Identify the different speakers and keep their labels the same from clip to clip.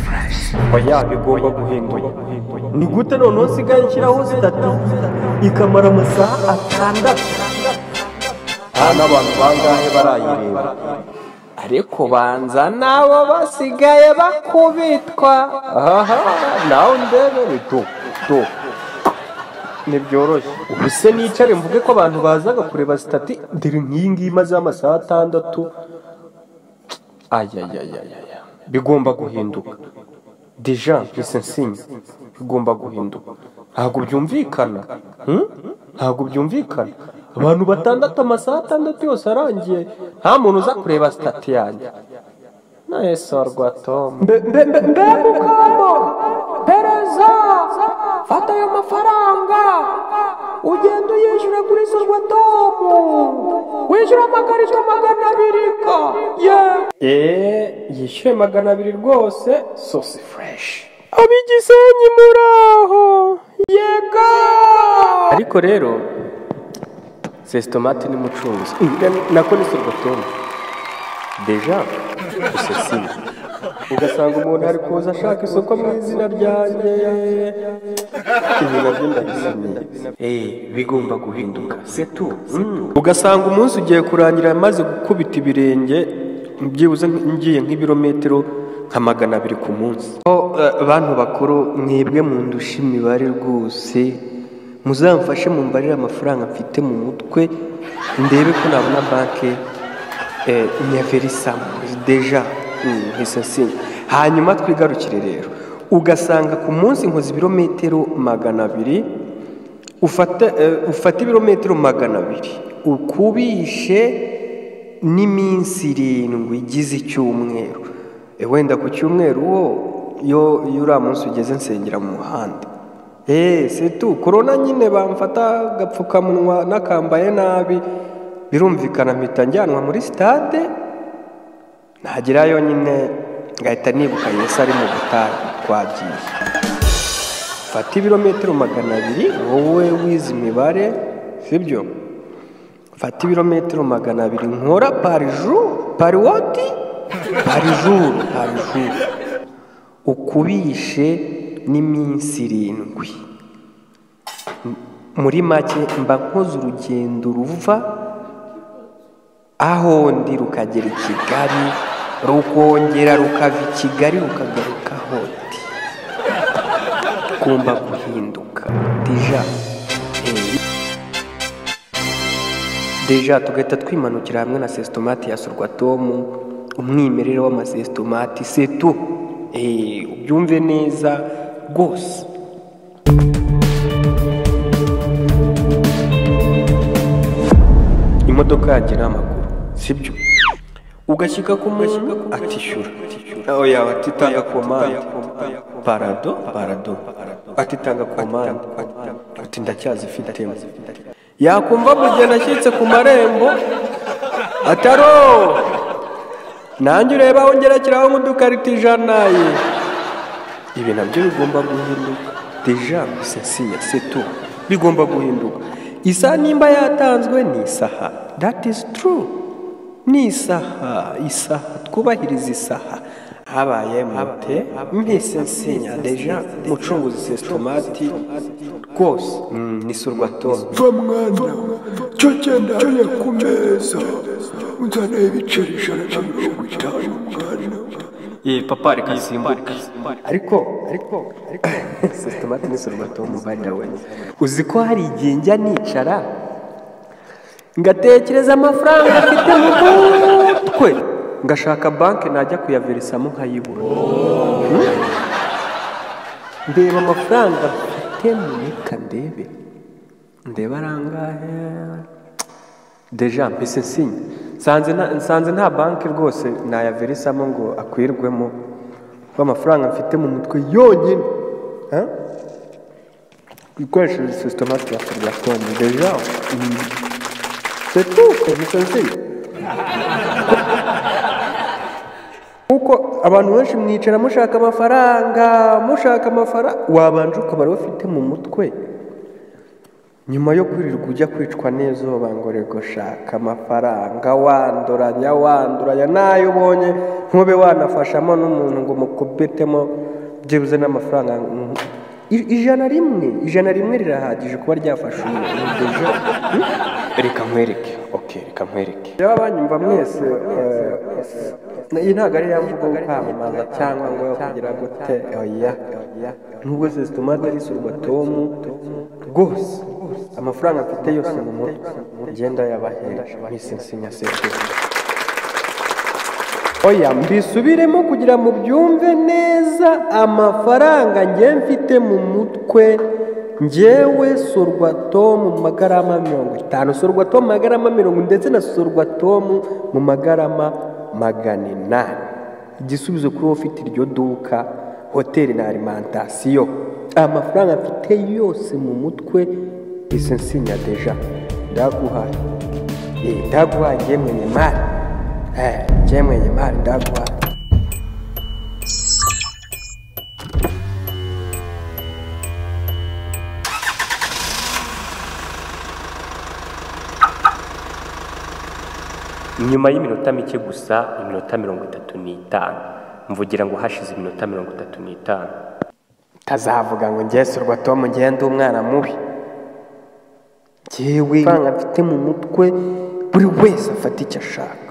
Speaker 1: imirimo yabo igomba guhindura
Speaker 2: ni gute noneho usigaye nshyiraho sitatu ikamara amasaha atandatu
Speaker 1: nta n'abantu bangahe barayireba
Speaker 3: ariko banza nabo basigaye bakubitwa aha nawe ndebere do do
Speaker 1: ntibyoroshye
Speaker 2: ubuse nicare mvuge ko abantu bazaga kureba sitati dore nk'iyi ngiyi imaze amasaha atandatu ayayayaya bigomba guhinduka deja mbese nsinye bigomba guhinduka ntabwo byumvikana hmm? ntabwo byumvikana abantu batandatu amasaha atandatu yose arangiye nta muntu uza kureba sitati yanjye
Speaker 3: nayesorwa tomu
Speaker 2: Mbe- mbe- mbe- mbe-
Speaker 4: pereza fata ayo mafaranga ugenda uyishyura kuri sorwatomu wishyura amakarito magana abiri ka yewe
Speaker 3: eee yishyuye magana abiri rwose sosi fureshi
Speaker 4: ab'igisenyi muraho yega
Speaker 3: ariko rero sesitomati ni mucunzi nako ni sorwatomu deja usesiye
Speaker 2: ugasanga umuntu ari kuza ashaka isoko mu izina ryanjye ibi nabyo ndabisimiye bigomba guhinduka setu ugasanga umunsi ugiye kurangira maze gukubita ibirenge byibuze ngiye nk'ibirometero nka magana abiri ku munsi bantu bakuru mwebwe mundusha imibare rwose muzamfashe mumbarire amafaranga mfite mu mutwe ndebe ko nabona banki nyaverisamo deja nsinya hanyuma twigarukire rero ugasanga ku munsi nkoze ibirometero magana abiri ufata eh, ufata ibirometero magana abiri ukubishe n'iminsi irindwi igize icyumweru Eh, wenda ku cyumweru wo iyo iyo uriya munsi ugeze nsengera mu muhanda eee setu korona nyine bamfata agapfukamunwa n'akambaye nabi birumvikana mpita njyanwa muri sitade ntagerayo nyine ngahita nibuka yesu ari mu butayu twagiye fata ibirometero magana abiri wowe wize imibare sibyo fata ibirometero magana abiri nkora pariju pariwoti parijuru parijuru ukubishe n'iminsi irindwi muri make mba nkoze urugendo ruva aho ndi rukagera i kigali rukongera rukava i kigali rukagaruka aho ndi ugomba guhinduka deja eh, deja tugahita twimanukira hamwe na sesitomati ya sorwatomu umwimerere w'amasesitomati setu eh, ubyumve neza rwose imodoka yanjye ni amaguru sibyo ugashyika ku muntu atishyura aho yaba atitanga komande parado parado atitanga komande ati ndacyazifitemo yakumva mugeni ashyitse ku marembo ataro nanjye ureba aho ngerekeraho nk'udukarita ijana ye ibi nabyo bigomba guhinduka deja gusa sinya setu bigomba guhinduka isaha nimba yatanzwe ni isaha that is true ni isaha isaha twubahiriza isaha habaye mute mpise nsinya deja mucunguzi sesitomati rwose Mm, ni surwatomu
Speaker 5: va mwana cyo genda hariya ku meza unzane ibiceri ijana na mirongo itanu mwana
Speaker 2: papa reka simbuke ariko ariko ariko sesitomati ni surwatomu by the way uzi ko hari igihe njya nicara ngatekereza amafaranga afite mu mutwe ngashaka banki najya kuyaverisamo nkayibura Hmm? ndeba amafaranga mfite mu mika ndebe ndeba arangahe deja mbese nsinya nsanze nta- nsanze nta banki rwose nayaverisamo ngo akwirwemo kuko amafaranga mfite mu mutwe yonyine Ha? ikoresheje sisitomati ya forogatomu deja setuke mbese nsinya kuko abantu benshi mwicara mushaka amafaranga mushaka amafaranga wabanje ukaba ariwe ufite mu mutwe nyuma yo kwirirwa ujya kwicwa n'izuba ngo rego shaka amafaranga wanduranya wanduranya n'ayo ubonye ntube wanafashamo n'umuntu ngo mukubitemo byibuze n'amafaranga mm, i- ijana rimwe ijana rimwe rirahagije kuba ryafasha umuntu iryo jana.
Speaker 3: reka nkwereke ok reka nkwereke
Speaker 2: rero abanyumva mwese eh, iyi ntabwo ari ya mvugo yo kwamamaza cyangwa ngo yo kugira gute oya nubwo se zituma tarisurwa tomu rwose amafaranga mfite yose mu mutwe ngenda yabahera nsinya sekuru oya mbisubiremo kugira mu byumve neza amafaranga njye mfite mu mutwe ngewe sorwatomu mu magarama mirongo itanu sorwatomu mu magarama mirongo ndetse na sorwatomu mu magarama magana inani igisubizo kuri wowe ufite iryo duka hoteli na alimantasiyo amafaranga mfite yose mu mutwe izi nsinya deja ndaguhaye Eh, ndaguhaye ngewe mwenye mari Eh, ngewe mwenye mari ndaguhaye
Speaker 3: nyuma y'iminota mike gusa iminota mirongo itatu n'itanu mvugira ngo hashize iminota mirongo itatu n'itanu
Speaker 2: ntazavuga ngo ngesurwa tom ngende umwana mubi ngewe amafaranga mfite mu mutwe buri wese afata icyo ashaka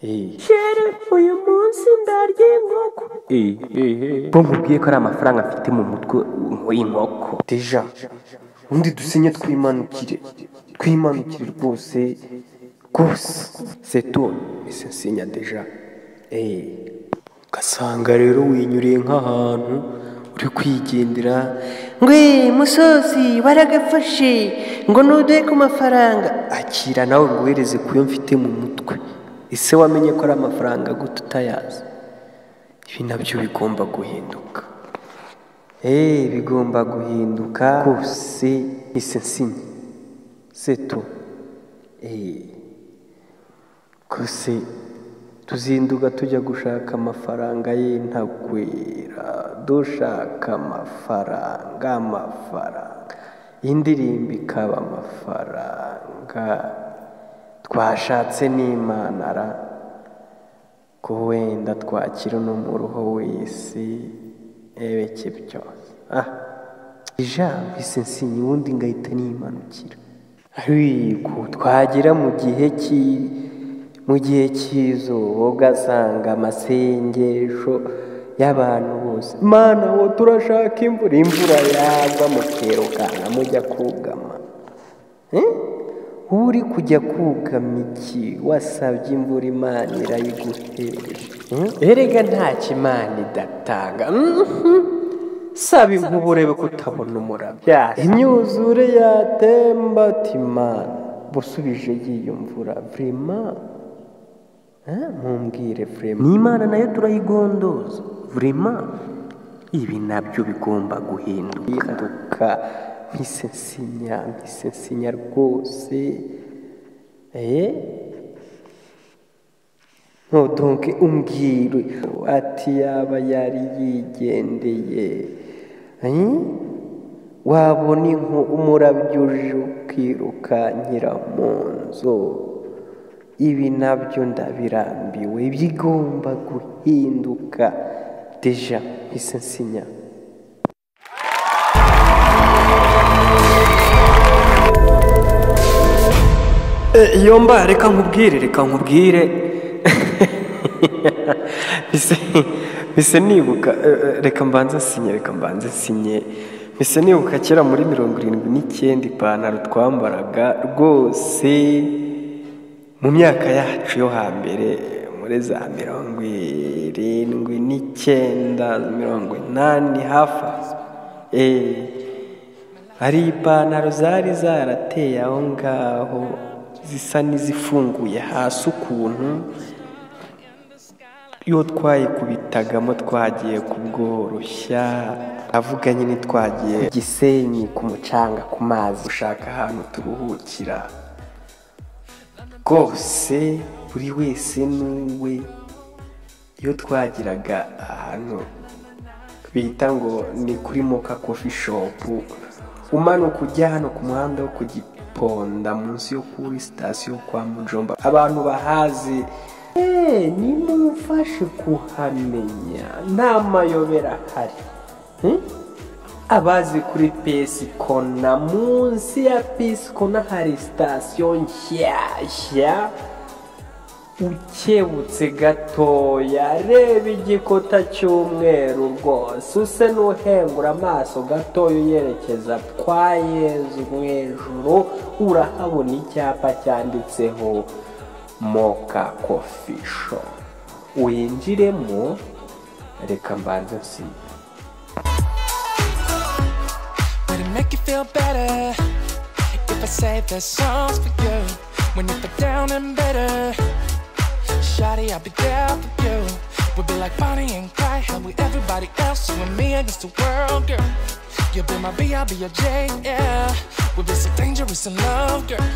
Speaker 2: Eh,
Speaker 4: Chere, uyu munsi ndarya inkoko.
Speaker 3: bo mubwiye ko ari amafaranga mfite mu mutwe w'inkoko
Speaker 2: deja ubundi dusinye twimanukire twimanukire rwose rwose seto ese nsinya deja Eh, ugasanga rero winyuriye nk'ahantu uri kwigendera ngwe musozi baragafashe ngo nuduhe ku mafaranga akira nawe nguhereze ku yo mfite mu mutwe ese wamenye ko ari amafaranga gute utayazi ibi nabyo bigomba guhinduka Eh, bigomba guhinduka kose ise nsinya seto Eh, kose tuzinduka tujya gushaka amafaranga y'intagwira dushaka amafaranga amafaranga indirimbo ikaba amafaranga twashatse n'imana ra ko wenda twakira uno muruho w'isi ebeke byose ah ijambo isensinyi ubundi ngahita nimanukira ariko twagera mu gihe cy'i mu gihe cy'izuba ugasanga amasengesho y'abantu bose mana wo turashaka imvura imvura yagwa mukerukana mujya kugama Eh? uri kujya kugama iki wasabye imvura imana irayiguhereje Eh? erega ntacyo imana idatanga Mhm. saba inkuba urebe ko utabona umurabyo imyuzure yatemba ati imana busubije y'iyo mvura vrema Eh, mumbwire vrema ni imana nayo turayigondoza vrema ibi nabyo bigomba guhinduka mpise nsinya mpise nsinya rwose eh ntutunke umbwire ati yaba yari yigendeye Eh? wabona inko umurabyo uje ukirukankira mu nzu ibi nabyo ndabirambiwe bigomba guhinduka deja mpise nsinya iyo mba reka nkubwire reka nkubwire mise mise nibuka eh, eh, reka mbanze nsinye reka mbanze nsinye mise nibuka kera muri mirongo irindwi n'icyenda ipantaro twambaraga rwose mu myaka yacu yo hambere muri za mirongo irindwi n'icyenda mirongo inani hafi aho. Eh, hari ipantaro zari zarateye aho ngaho zisa n'izifunguye hasi ukuntu iyo twayikubitagamo twagiye kubworoshya avuga nyine twagiye ku gisenyi ku mucanga ku mazi gushaka ahantu turuhukira rwose buri wese n'uwe iyo twagiraga ahantu bita ngo ni kuri moka kofi shopu umanuka ujya hano ku muhanda wo ku giponda munsi yo kuri sitasiyo kwa mujomba abantu bahazi eee nimumfashe kuhamenya nta mayobera ahari Hmm? abazi kuri pesiko na munsi ya pesiko hari sitasiyo nshyashya ukebutse gatoya reba igikuta cy'umweru rwose use n'uhengura amaso gatoya uyerekeza kwa yezu mu hejuru urahabona icyapa cyanditseho moka kofi shopu winjiremo reka mbanze nsibe
Speaker 6: But it make you feel better if I say there's songs for you. When you are down and bitter, Shawty, I'll be there for you. We'll be like Bonnie and Clyde, how we everybody else, you and me against the world, girl. You'll be my B, I'll be your J, yeah. We'll be so dangerous in love, girl.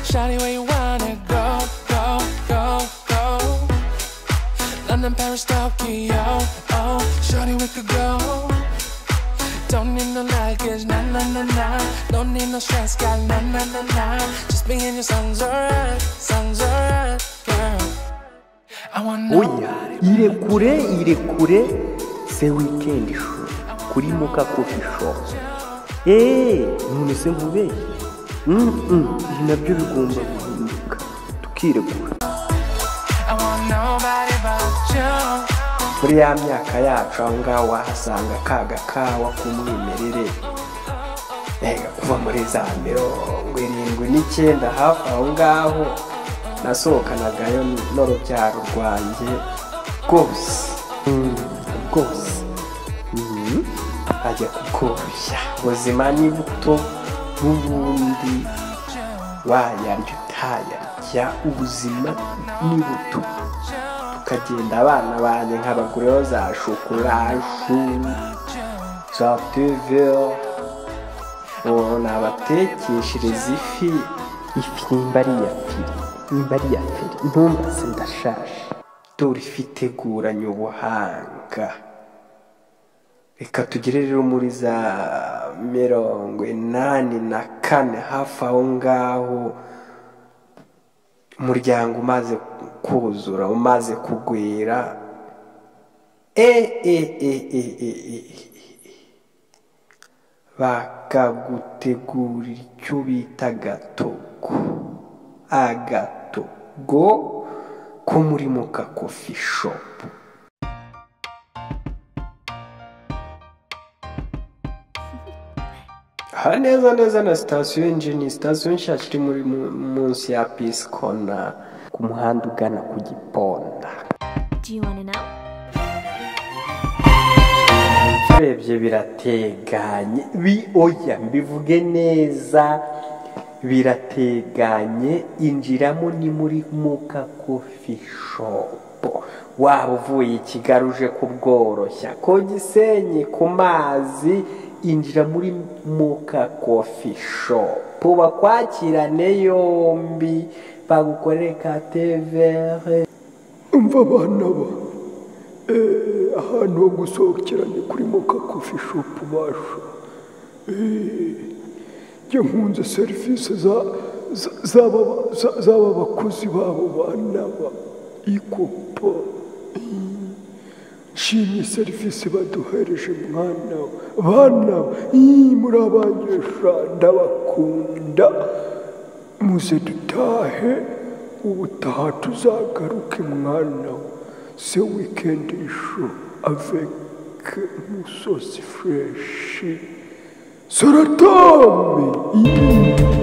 Speaker 6: Shawty, where you wanna go, go, go, go? London, Paris, Tokyo, oh. Shawty, we could go. Don't need no luggage, na na na na. Don't need no stress, girl, na na na na. Just me and your songs alright, songs alright, girl. I want no
Speaker 2: oya irekure irekure se wikendi show kuri muka kofi show eee none se nkubeye Mm, mm, ibi nabyo bigomba guhinduka tukiregura
Speaker 6: I want nobody but you.
Speaker 2: muri ya myaka yacu aho ngaho wahasanga kaga kawa k'umwimerere mbega kuva muri za mirongo irindwi n'icyenda hafi aho ngaho nasohokanagayo n'urubyaro rwanjye rwose Mm, rwose Mm, ajya kukoroshya ubuzima ni buto n'ubundi wayarya utayarya ubuzima ni buto ukagenda abana banjye nkabagureho za shokoraju za tevera ubu nabatekeshereza ifi ifi nimba ari iya feri nimba ari iya feri ntumbaze ndashaje dore ifi iteguranye ubuhanga reka tugere rero muri za mirongo inani na kane hafi aho ngaho umuryango umaze kuzura umaze kugwira e e e e e e bakagutegurira icyo bita agatogo agatogo ko muri muka kofi shopu aha neza neza na sitasiyo injini sitasiyo nshyashya iri muri mu- munsi ya pisikona ku muhanda ugana ku giponda
Speaker 7: Do you want to know?
Speaker 2: urebye birateganye bi- oya mbivuge neza birateganye injiramo ni muri muka kofi shopu waba uvuye i kigali uje kubworoshya ku gisenyi ku mazi injira muri muka kofi shopu bakwakirane yombi bagukorere ka tevere
Speaker 5: umva abana ba Eh, ahantu ho gusohokera ni kuri moka kofi shopu basha njye nkunze serivisi za- za- z'aba za- z'aba bakozi babo bana ba ikopa Eh, nshimye serivisi baduhereje mwana wa bana wa Eh, muri abangesha ndabakunda muze dutahe ubutaha tuzagaruke mwana wa se wikendi isho aveke musozi fureshi saratame